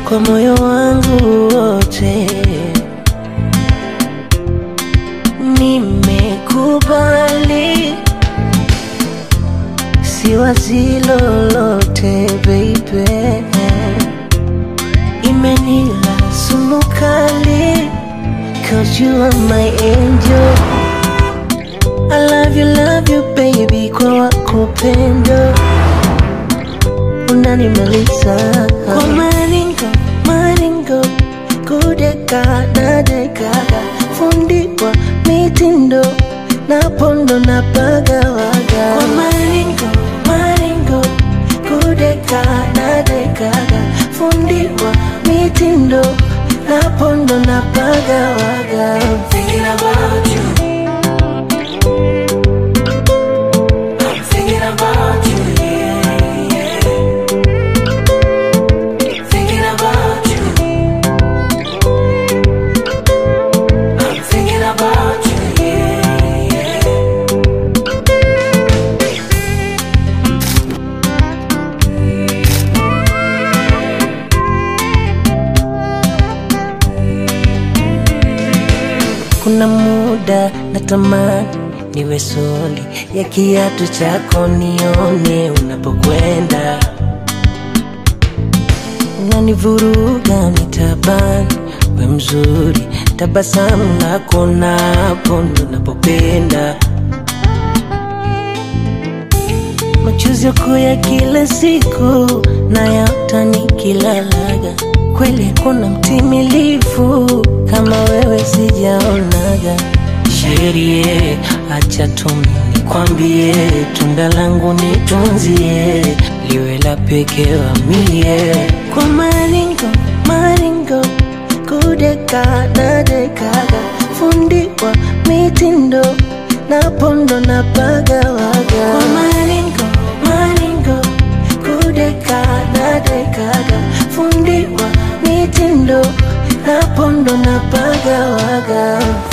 kwa moyo wangu wote. Nimekubali, siwazi lolote baby, imenila sumu kali, cause you are my angel. I love you, love you baby, kwa wako pendo unanimaliza kwa maringo maringo, kudeka na dekaga, fundiwa mitindo na pondo na pagawaga kwa maringo maringo, kudeka na dekaga, fundiwa mitindo na pondo na pagawaga Thinking about you. I'm thinking about you, yeah, yeah. Thinking about you. I'm thinking about you, yeah, yeah. Kuna muda natamani niwe soli ya kiatu chako, nione unapokwenda, unanivuruga nitabani, we mzuri, tabasamu lako napo ndo napopenda, machozi yako ya kila siku nayaota nikilalaga, kweli hakuna mtimilifu kama wewe sijaonaga. Sherie, acha tumi nikwambie, tunda langu nitunzie, liwe la pekee wa mie kwa maringo maringo, kudeka na dekaga, fundiwa mitindo na pondo na pagawaga kwa maringo maringo, kudeka na dekaga, fundiwa mitindo na pondo na pagawaga